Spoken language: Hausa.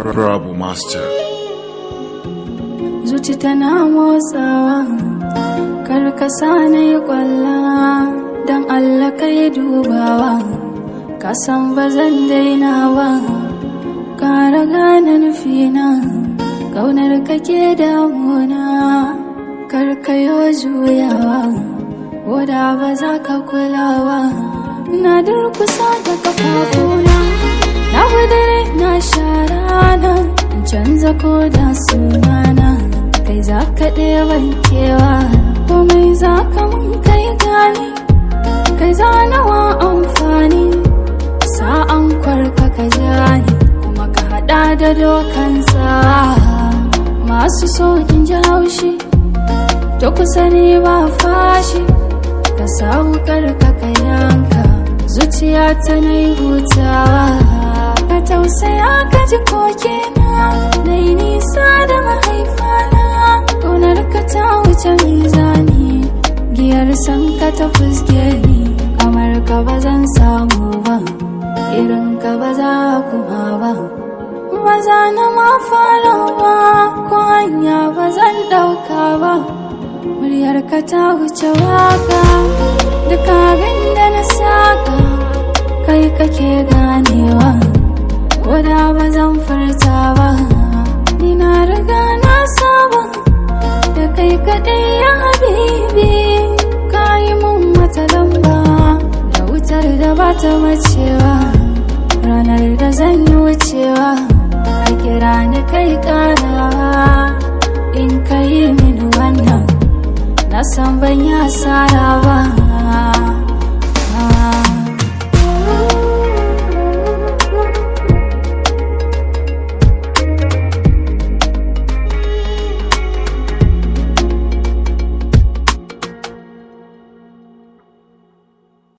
Rabu Master. zuci tana motsawa kar ka na yi kwalla don allah ka yi dubawa ka san ba zan daina ba ka raga na nufina kaunar ka ke damuna kar ka yi juyawa wadda ba za ka kulawa na durkusa da kafafuna na gudare na sharana canza ko da sunana kai za ka ɗeban kewa komai za ka mun kai gani kai za nawa amfani sa'an kwarka ka jani kuma ka haɗa da dokansa masu so in ji haushi to kusa ne ba fashi ka sa wukar ka ka yanka zuciya ta na yi hutawa ka tausaya ka ji kokena na yi nisa da mahaifana ƙaunar ka ta wuce mizani giyar san ka ta fuske ni kamar ka ba zan samu ba irin ka ba za kuma ba ba za na ma fara ba ko hanya ba zan ɗauka ba muryar ka ta wuce waka duk abin da na saka kai kake ganewa Koda ba zan furta ba Ni na riga na saba Da kai kaɗai ya habibi Ka yi mun wata lamba Da wutar da ba ta macewa Ranar da zan yi wucewa A kira ni kai ƙarawa In ka yi min wannan Na san ban yi asara ba